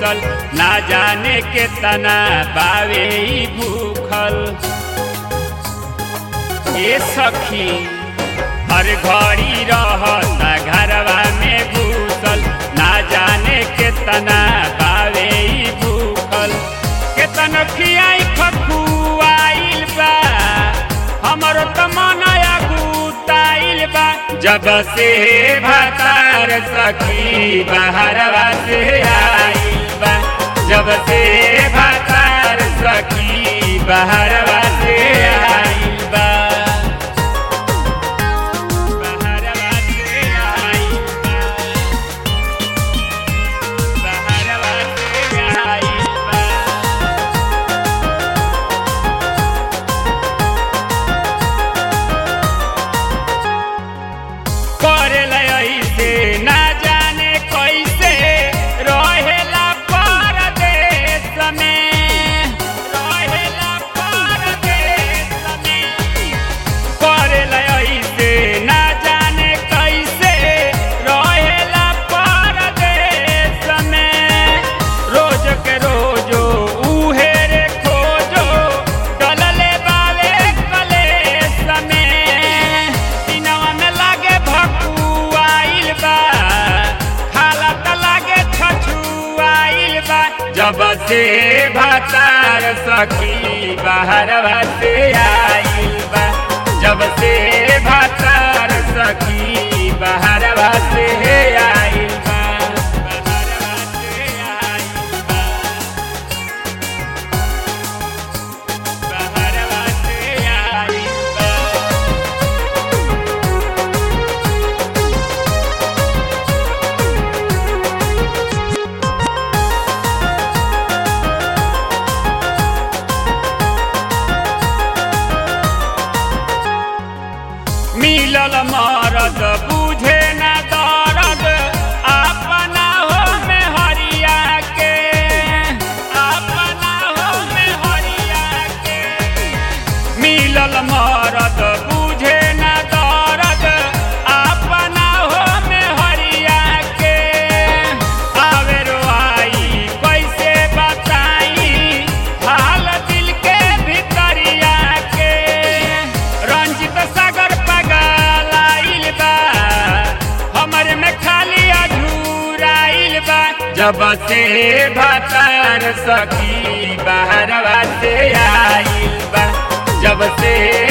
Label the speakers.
Speaker 1: घूसल ना जाने के तना बावे ई भूखल ए सखी हर घड़ी रहता घरवा में घूसल ना जाने के तना बावे ई भूखल केतन खियाई खखुआइल बा हमरो त मनया गुताइल बा जब से भातार सखी बाहरवा से आइल बा जब से भातार सखी बाहरवा से आइल बा बाहरवा से आइल बा बाहरवा से आइल बा करेला ऐसे ना जाने कैसे रहेला परदेश में रहेला परदेश में करेला ऐसे ना जाने कैसे रहेला परदेश में रोज के रोजो उहे रे खोजो डलले बावे कलेश में दिनवा में लागे भकुआइल बा खाला त लागे छछुआइल बा जब से भातार सखी बाहर से आइल बा जब से भातार सखी बाहर से आइल बा बाहरवा से आइल बा बाहरवा से आइल बा मिलल मरद बुझे न दर्द अपना हो में हरिया के अपना हो में हरिया के मिलल मरद बुझे न दर्द अपना हो में हरिया के आवे रोआई कैसे बताई हाल दिल के भितरिया के रंजित सागर पगल आइल बा हमर में खाली अधूराइल बा जब से भतार सखी बाहरवा से आइल बा जब से